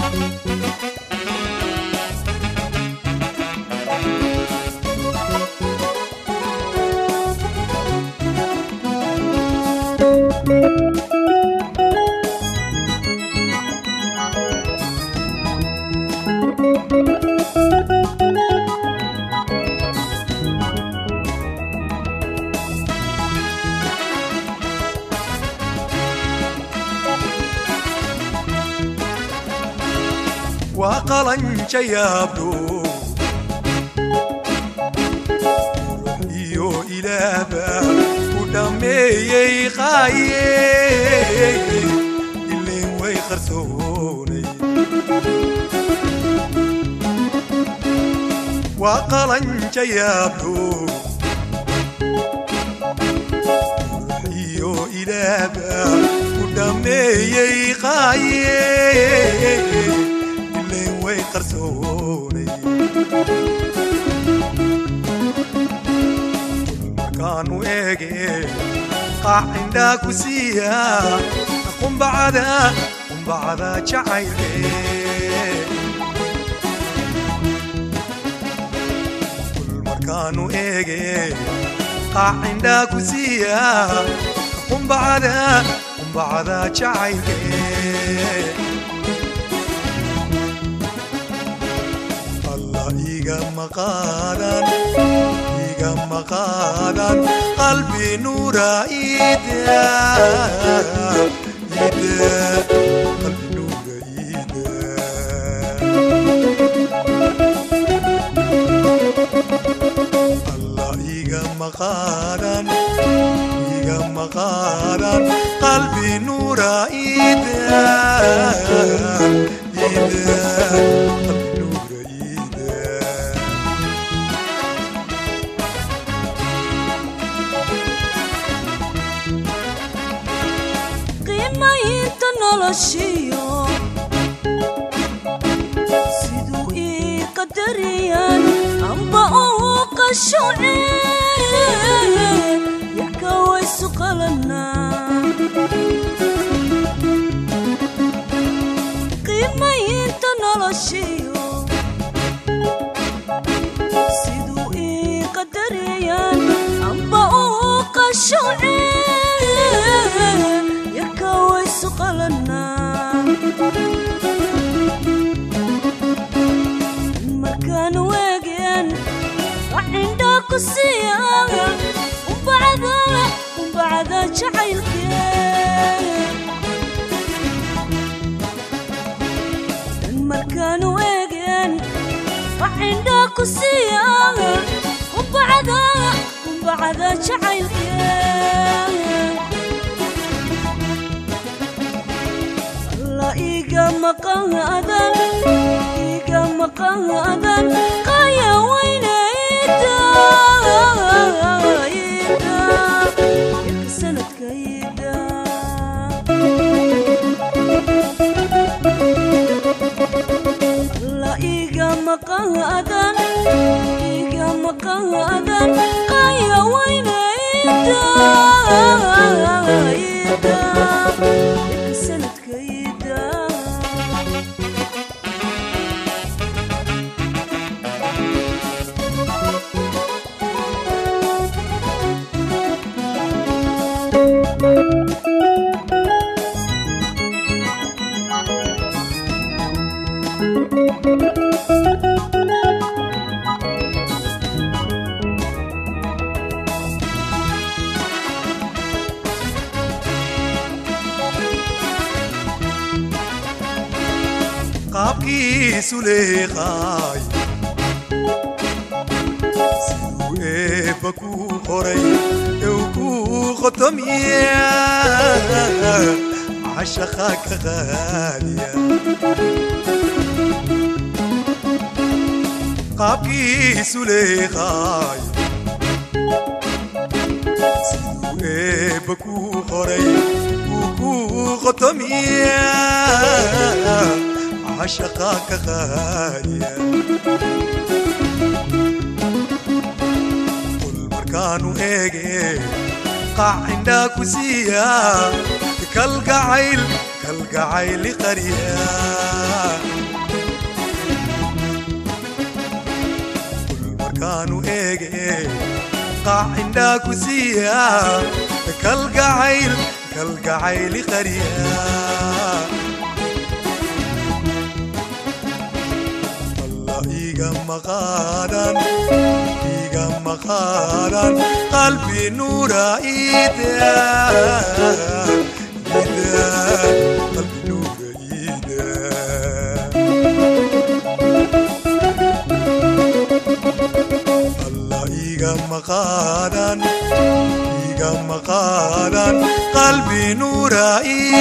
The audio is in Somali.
waa qalanja yaabdho iyo ilaahba ku dhammeeyey qaaye ilayn way qarsoonay waa qalanja yaabdho iyo ilaahba ku dhammeeyey qaaye ilayn way qarsoonay markaanu eege qaacindhaa ku siiya qumbacada qumbacada jacaylke markaanu eege qaacindhaa ku siiya qumbacada qumbacada jacaylke alla igama qaadan igama qaadan qalbi nuura ida ida qalbi nuura ida alla igama qaadan igama qaadan qalbi nuura ida ida qalbi nuura ida qiimaynta noloshiyo siduu ii qadariyaan amba uu qashuce yaka waysu qalanaa qiimaynta noloshiyo siduu ii qadariyaan amba uu qashuce yaka waysu qalanaa markaan weegeen waxindhaa ku siiya umbacda umbacda jacaylkee markaan weegeen waxindhaa ku siiya umbacda umbacda jacaylkee la iga maqaadan iga maqaadan qaya waynaida ida yarka sanadkayda la iga maqaadan iga maqaadan qaya waynaida ida yarka sanadkayda qaabkiisu leeqaay siduu eebba kuu qoray ew kuu qotomiya cashaqa ka qaaliya qaabkiisu leeqaay siduu eebba kuu qoray uu kuu qotomiya cashaqa ka qaaliya qul markaanu eege qaacindhaa ku siiya kalgacayl kalgacayli qariya qalkaanu eege qaac indhaa ku siiya kalgacayl kalgacayli qariya alla iga maqaadan iga maqaadan qalbi nuura ida ida qalbi nuura ida alla iga maqaadan iga maqaadan qalbi nuura ida